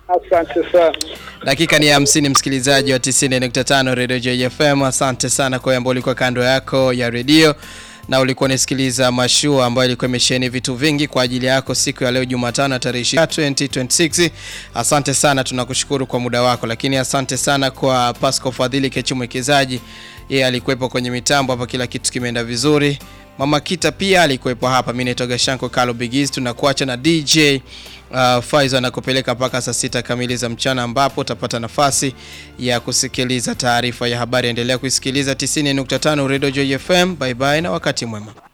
Asante sana. Dakika ni hamsini, msikilizaji wa 90.5 Radio JFM. Asante sana kwa ambao ulikuwa kando yako ya redio na ulikuwa unasikiliza mashua ambayo ilikuwa imesheheni vitu vingi kwa ajili yako siku ya leo Jumatano tarehe 23 2026. Asante sana, tunakushukuru kwa muda wako, lakini asante sana kwa Pascal Fadhili Kechi mwekezaji, yeye alikuwepo kwenye mitambo hapa, kila kitu kimeenda vizuri. Mama Kita pia alikuwepo hapa. Mimi naitwa Gashanko Carlo Bigiz. Tunakuacha na DJ uh, Faizo anakupeleka mpaka saa sita kamili za mchana, ambapo utapata nafasi ya kusikiliza taarifa ya habari. Endelea kuisikiliza 90.5 Radio Joy FM. Bye bye na wakati mwema.